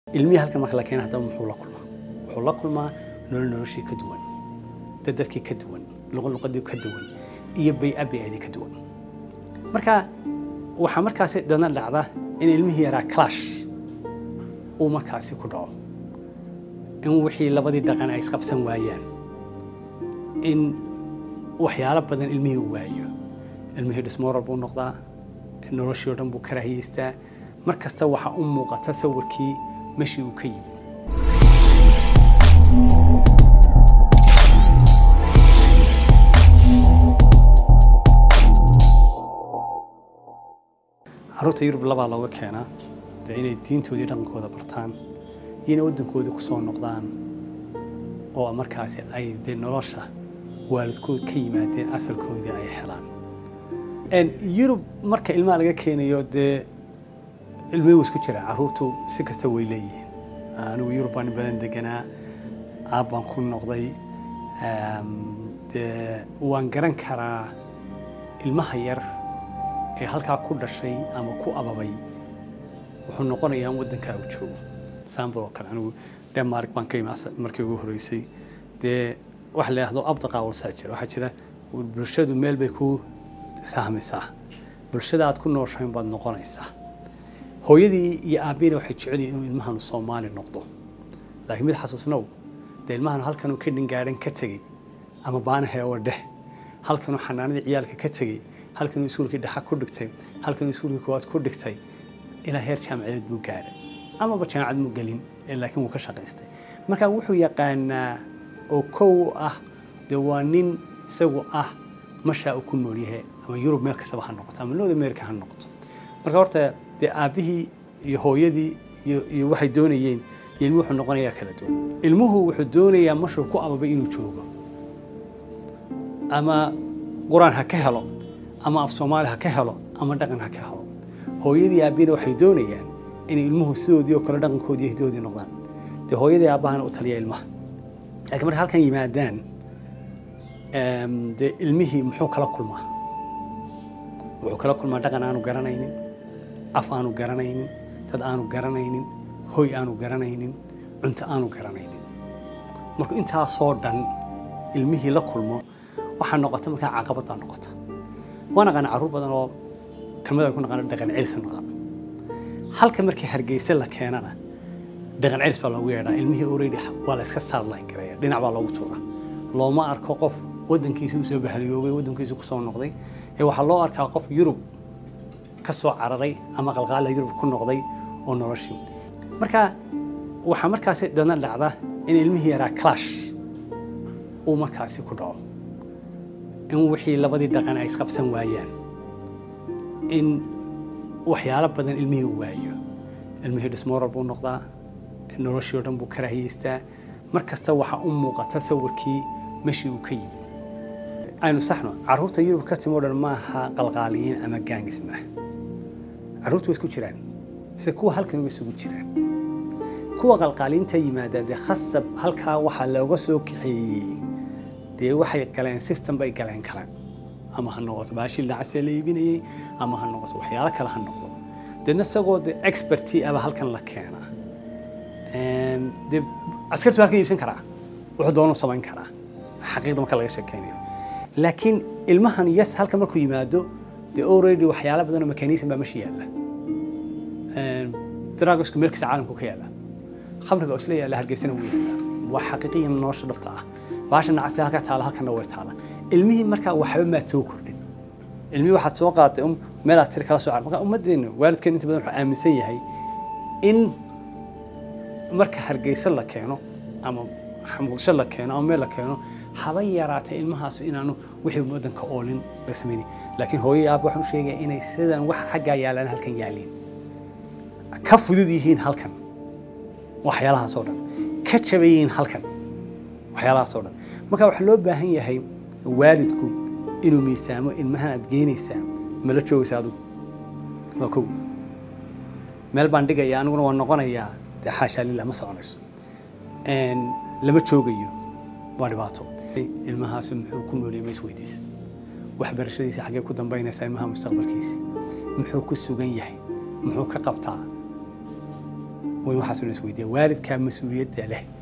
ilmihii halkan marka la keena haddaba muxuu la kulmaa wuxuu la kulmaa nolol noloshii ka duwan dad dadkii ka duwan luqad luqadii ka duwan iyo bay-a bay-adii ka duwan marka waxaa markaasi dadna dhacda in ilmihii yaraa clash uu markaasi ku dhaco in wixii labadii dhaqan ay isqabsan waayaan in waxyaalo badan ilmihii uu waayo ilmihii dhismooral buu noqdaa noloshii o dhan buu karaahiyeystaa mar kasta waxaa u muuqata sawirkii meshii uu ka yimi carruurta yurub labaa looga keenaa dee inay diintoodii dhaqankooda bartaan iyo inay waddankoodii ku soo noqdaan oo markaasi ay dee nolosha waalidkood ka yimaadeen asalkoodii ay helaan yurub marka ilmaha laga keenayo dee ilmihii wuu isku jiraa carruurtu si kasta way leeyihiin anigu yurub baan in badan deganaa aab baan ku noqday dee waan garan karaa ilmaha yar ee halkaa ku dhashay ama ku ababay wuxuu noqonayaa in waddankaa uu joogo sambal oo kale anigu denmark baan ka imi markii ugu horreysay dee waxa la yidhahdo abdaqa walsaa jira waxaa jira bulshadu meel bay ku sahmaysaa bulshada aad ku nooshayn baad noqonaysaa hooyadii iyo aabbiina waxay jecel yihin inuu ilmahanu soomaali noqdo laakiin mid xasuusnow dee ilmahanu halkanuu ka dhingaadhan ka tegey ama baanahe oo dheh halkanuu xanaanadii ciyaalka ka tegey halkanuu iskuulkii dhexa ku dhigtay halkanuu iskuulkii koowaad ku dhigtay ilaa heer jaamacadeed buu gaadhay amaba jaamacad muu gelin laakiin wuu ka shaqaystay marka wuxuu yaqaanaa oo kow ah dee waa nin isagu ah mashaa uu ku nool yahay ama yurub meel kastaba ha noqoto ama north america ha noqoto marka horta dee aabbihii iyo hooyadii iyo iyo waxay doonayeen iyo ilmuhu wuxuu noqonayaa kala duwan ilmuhu wuxuu doonayaa mashuu ku ababay inuu joogo ama qur-aan ha ka helo ama af soomaali ha ka helo ama dhaqan ha ka helo hooyadii aabbihina waxay doonayaan inay ilmuhu sidoodii oo kale dhaqankoodii iyo hidoodii noqdaan dee hooyadii aabbahana u taliya ilmaha laakiin marka halkan yimaadaan dee ilmihii muxuu kala kulmaa wuxuu kala kulmaa dhaqan aanu garanaynin af aanu garanaynin dad aanu garanaynin hoy aanu garanaynin cunto aanu garanaynin marka intaasoo dhan ilmihii la kulmo waxaa noqota markaa caqabad baa noqota waa naqaana carruur badan oo kelmadaan ku naqaano dhaqan celis naqan halka markii hargeysa la keenana dhaqan celis baa loogu yeedhaa ilmihii already waa la iska saarlayn karaya dhinac baa loogu tuura looma arko qof waddankiisi u soo bahaliyoobay waddankiisi ku soo noqday ee waxaa loo arkaa qof yurub ka soo cararay ama qalqaala yurub ku noqday oo noloshii marka waxaa markaasi dadna dhacda in ilmihii yaraa clash uu markaasi ku dhaco in wixii labadii dhaqan ay isqabsan waayaan in waxyaalo badan ilmihii uu waayo ilmihii dhismooral buu noqdaa noloshii o dhan buu karaahiyeystaa mar kasta waxaa u muuqata sawirkii meshii uu ka yimi aynu saxno carruurta yurub ka timo dhan maaha qalqaaliyiin ama gaangis maaha carruurtu way isku jiraan sida kuwa halkan way isugu jiraan kuwa qalqaaliinta yimaadaan dee khasab halkaa waxaa looga soo kaxeeyey dee waxay galeen system bay galeen kale ama ha noqoto baashii lacasee la iibinayey ama ha noqoto waxyaalo kale ha noqdo deedna isagoo de experti aba halkan la keenaa dee askartu halkan iibsan karaa wuxuu doonuu samayn karaa xaqiiqda marka laga sheekeynayo laakiin ilmahan yes halka markuu yimaado dee already waxyaalo badan oo mechanism baa meesha yaalla dragisku meel kasta caalamku ka yaalla khamriga oo isla yaalla hargeysana wuu yaalla waa xaqiiqiyan nolosha dhabta ah baasha nacasi halkaa taala halkanna way taala ilmihii markaa waxba maad soo kordhin ilmihii waxaad soo qaaday meelaad sir kala soo car marka ummaddeena waalidkeen inta badan wuxuu aaminsan yahay in marka hargeysa la keeno ama muqdisho la keeno ama meel la keeno haba yaraatay ilmahaasu inaanu wixii waddanka oolin la samaynin laakiin hooyo aab waxaan u sheegaya inay sidan wax xaggaa yaalaan halkan yaaliin ka fudud yihiin halkan waxyaalahaas oo dhan ka jaban yihiin halkan waxyaalahaas oo dhan marka waxaa loo baahan yahay waalidku inuu miisaamo ilmahan aad geynaysaa mala joogaysa adigu waa kow meel baan dhigaya aniguna waa noqonayaa dee xaashaa lillah ma soconayso lama joogayo waa dhibaato ilmahaasi muxuu ku noolyay ma isweydiisa waxbarashadiisa xaggee ku dambaynaysaa ilmaha mustaqbalkiisi muxuu ku sugan yahay muxuu ka qabtaa wayn waxaas inuu isweydiiya waalidkaa mas-uuliyadda leh